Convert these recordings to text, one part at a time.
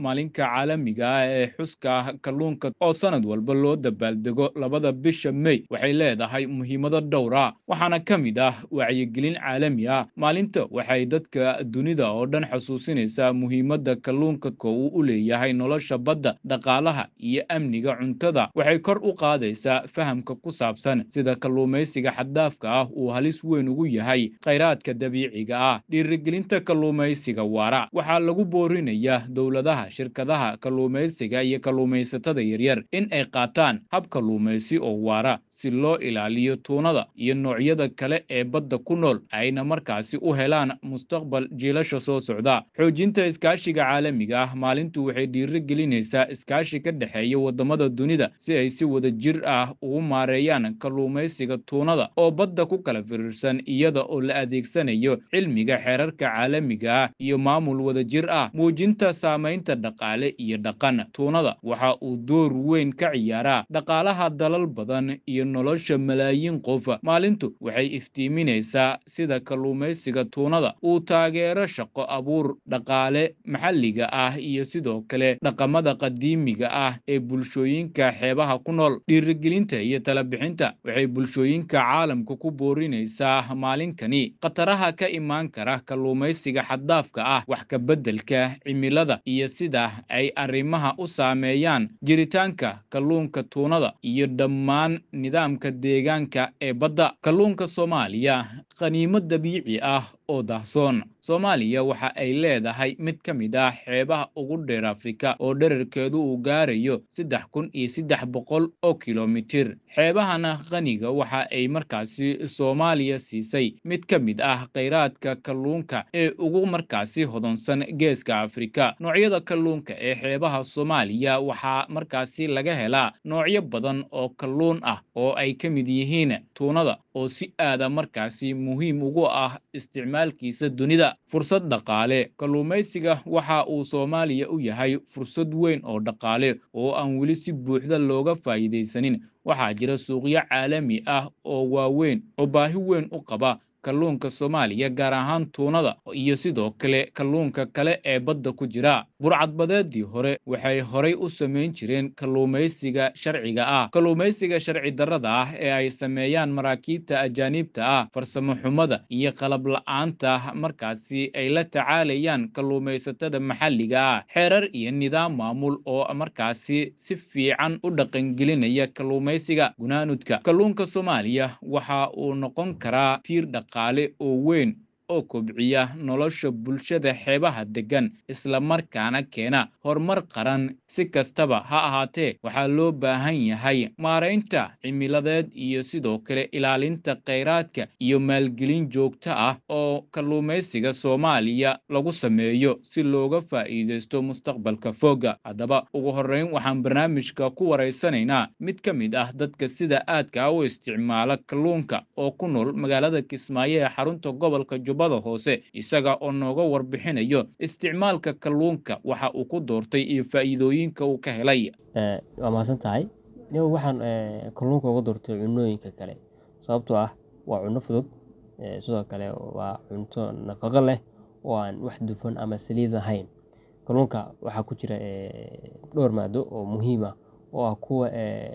maalinka caalamiga ah ee xuska kalluunka oo sanad walba loo dabaaldego labada bisha mey waxay leedahay muhiimado dhowr ah waxaana ka mid ah wacyigelin caalami ah maalinta waxay dadka dunida oo dhan xasuusinaysaa muhiimadda kalluunka ko uu u leeyahay nolosha badda dhaqaalaha iyo amniga cuntada waxay kor u qaadaysaa fahamka ku saabsan sida kalluumaysiga xaddaafka ah uu halis weyn ugu yahay khayraadka dabiiciga ah dhiirigelinta kalluumaysiga waara waxaa lagu boorinayaa dowladaha shirkadaha kalluumaysiga iyo kalluumaysatada yaryar in ay qaataan hab kalluumaysi oo waara si loo ilaaliyo tuunada iyo noocyada kale ee badda ku nool ayna markaasi u helaan mustaqbal jiilasha soo socda xoojinta iskaashiga caalamiga ah maalintu waxay dhiirigelinaysaa iskaashi ka dhexeeya waddamada dunida si ay si wada jir ah ugu maareeyaan kalluumaysiga tuunada oo badda ku kala firiirsan iyada oo la adeegsanayo cilmiga xeerarka caalamiga ah iyo maamul wada jir ah muujinta saamaynta dhaqaale iyo dhaqan tuunada waxa uu door weyn ka ciyaaraa dhaqaalaha dalal badan iyo nolosha malaayiin qof maalintu waxay iftiiminaysaa sida kalluumaysiga tuunada uu taageero shaqo abuur dhaqaale maxalliga ah iyo sidoo kale dhaqamada qadiimiga ah ee bulshooyinka xeebaha ku nool dhiirigelinta iyo talabixinta waxay bulshooyinka caalamka ku boorinaysaa maalinkani khataraha ka imaan kara kalluumaysiga xaddaafka ah wax ka beddelka cimilada iyo sida ay arrimaha u saameeyaan jiritaanka kalluunka tuunada iyo dhammaan nidaamka deegaanka ee badda kalluunka soomaaliya qaniimo dabiici ah oo dahsoon soomaaliya waxa ay leedahay mid ka mid ah xeebaha ugu dheer afrika oo dherarkeedu uu gaarayo saddex kun iyo saddex boqol oo kilomitir xeebahana qaniga waxa ay markaasi soomaaliya siisay mid ka mid ah khayraadka kalluunka ee ugu markaasi hodonsan geeska afrika noocyada kalluunka ee xeebaha soomaaliya waxaa markaasi laga helaa noocyo badan oo kalluun ah oo ay ka mid yihiin tuunada oo si aada markaasi muhiim ugu ah isticmaalkiisa dunida fursad dhaqaale kalluumaysiga waxa uu soomaaliya u yahay fursad weyn oo dhaqaale oo aan weli si buuxda looga faa'iidaysanin waxaa jira suuqyo caalami ah oo waaweyn oo baahi weyn u qaba kalluunka soomaaliya gaar ahaan tuunada iyo sidoo kale kalluunka kale ee badda ku jira burcadbadeedii hore waxay horay u samayn jireen kalluumaysiga sharciga ah kalluumaysiga sharci darrada ah ee ay sameeyaan maraakiibta ajaaniibta ah farsamo xumada iyo qalab la-aanta markaasi ay la tacaalayaan kalluumaysatada maxalliga ah xeerar iyo nidaam maamul oo markaasi si fiican u dhaqangelinaya kalluumaysiga gunaanudka kalluunka soomaaliya waxa uu noqon karaa tiir dhaqaale oo weyn oo kobciya nolosha bulshada xeebaha deggan islamarkaana keena horumar qaran si kastaba ha ahaatee waxaa loo baahan yahay maaraynta cimiladeed iyo sidoo kale ilaalinta khayraadka iyo maalgelin joogto ah oo kalluumaysiga soomaaliya lagu sameeyo si looga faa'iidaysto mustaqbalka fooga haddaba ugu horreyn waxaan barnaamijka ku waraysanaynaa mid ka mid ah dadka sida aadka u isticmaala kalluunka oo ku nool magaalada kismaayo ee xarunta gobolka jubbada hoose isaga oo nooga warbixinayo isticmaalka kalluunka waxa uu ku doortay iyo faa'iidooyinka uu ka helay waa mahadsan tahay niba waxaan kalluunka uga doortay cunooyinka kale sababtoo ah waa cunno fudud sidoo kale waa cunto nafaqo leh oo aan wax dufan ama saliid lahayn kalluunka waxaa ku jira dhowr maado oo muhiim ah oo ah kuwa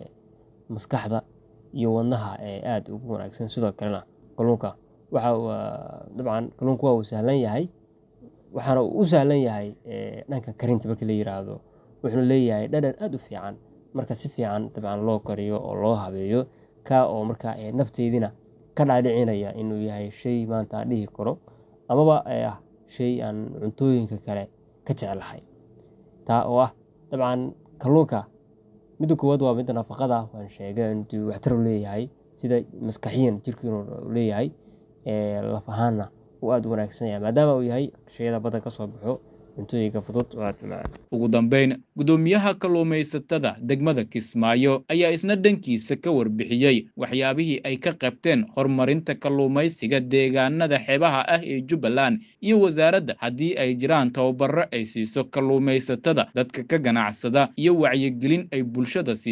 maskaxda iyo wadnaha aada ugu wanaagsan sidoo kalena kalluunka waxa dabcan kalluunku waa uu sahlan yahay waxaana uu u sahlan yahay dhanka karinta markii la yiraahdo wuxuu leeyahay dhadhan aada u fiican marka si fiican dabcan loo kariyo oo loo habeeyo ka oo marka nafteydina ka dhaadhicinaya inuu yahay shay maanta aan dhihi karo amaba ah shay aan cuntooyinka kale ka jeclahay taa oo ah dabcan kalluunka midda koowaad waa midda nafaqada waan sheegay intuu waxtar u leeyahay sida maskaxiyan jirkiinu leeyahay laf ahaanna uu aada u wanaagsan yahay maadaama uu yahay shayada baddan ka soo baxo cuntooyinka fudud oo aada macaan ugu dambayn guddoomiyaha kalluumaysatada degmada kismaayo ayaa isna dhankiisa ka warbixiyey waxyaabihii ay ka qabteen horumarinta kalluumaysiga deegaanada xeebaha ah ee jubbaland iyo wasaaradda haddii ay jiraan tababaro ay siiso kalluumaysatada dadka ka ganacsada iyo wacyigelin ay bulshada siisa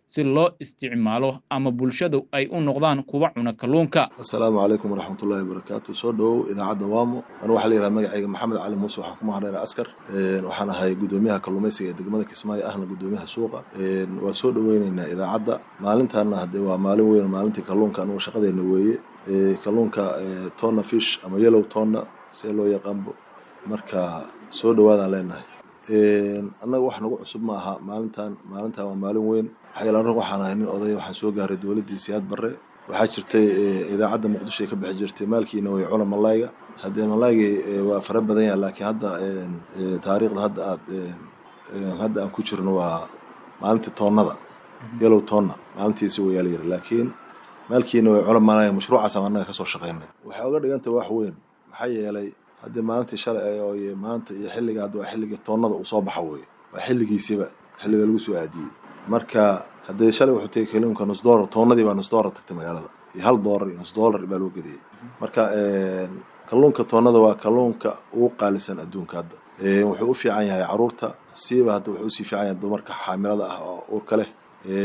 si loo isticmaalo ama bulshadu ay u noqdaan kuwa cuna kalluunka assalaamu calaykum waraxmatullahi wabarakaatu soo dhowow idaacadda waamo anu waxaa la yidhaha magacayga maxamed cali muuse waxaan ku mahadheera askar waxaan ahay guddoomiyaha kalluumaysiga ee degmada kismaayo ahna guddoomiyaha suuqa waa soo dhoweyneynaa idaacadda maalintaana haddee waa maalin weyn maalintii kalluunka anugu shaqadeena weeye kalluunka tonna fish ama yellow tonna see loo yaqaanbo marka soo dhowaadaan leenahay annaga wax nagu cusub ma aha maalintan maalintan waa maalin weyn waxayaalan waxaan ahay nin odaya waxaan soo gaaray dowladdii siyaad barre waxaa jirtay idaacadda muqdisho ay ka bixi jirtay maalkiina way cuna malayga haddee malaygii waa fara badan yaha laakiin hadda taariikhda hadda aad hadda aan ku jirno waa maalintii toonnada yellow tonna maalintiisi wayaa la yiri laakiin maalkiina way cuna malaya mashruucaas aan annaga kasoo shaqaynay waxay oga dhigantay wax weyn maxaa yeelay haddii maalintii shalay oo maanta iyo xilliga hadda waa xilligii toonnada uu soo baxa weeye waa xilligiisiba xilliga lagu soo aadiyey marka haddee shalay wuxuu tegay kalluunka nus doolar toonnadii baa nus doolar tagtay magaalada iyo hal doolar iyo nus doolar baa loo gediyey marka kalluunka toonnada waa kalluunka ugu qaalisan adduunka hadda wuxuu u fiican yahay caruurta siiba hadda wuxuu usii fiican yahay dumarka xaamilada ah oo uurka leh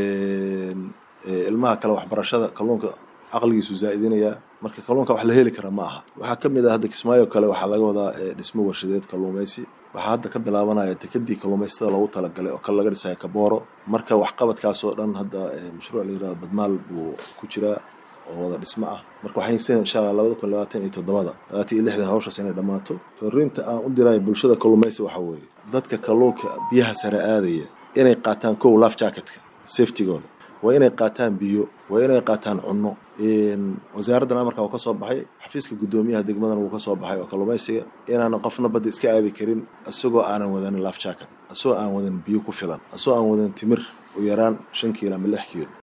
ilmaha kale waxbarashada kalluunka caqligiisu zaa'idinayaa marka kalluunka wax la heli kara ma aha waxaa ka mid ah hadda kismaayo kale waxaa laga wadaa dhismo warshadeed kalluumaysi waxaa hadda ka bilaabanaya dekadii kalluumaystada loogu talagalay oo kale laga dhisaya kabooro marka waxqabadkaas oo dhan hadda mashruuc la yirahdo badmaal buu ku jiraa oo wada dhismo ah marka waxaan seen insha allah labada kun labaatan iyo toddobada labaatan iyo lixdan hawshaas inay dhammaato fariinta aan u dirayo bulshada kalluumaysi waxaa weeye dadka kalluunka biyaha sare aadaya inay qaataan kow laf jacketka safetygooda waa inay qaataan biyo waa inay qaataan cunno wasaaraddan amarka uu ka soo baxay xafiiska guddoomiyaha degmadan wuu ka soo baxay oo kalluumaysiga inaanan qofna badda iska aadi karin isagoo aanan wadanin laf jacket isagoo aan wadan biyo ku filan isagoo aan wadan timir u yaraan shan kiilo ama lix kiilo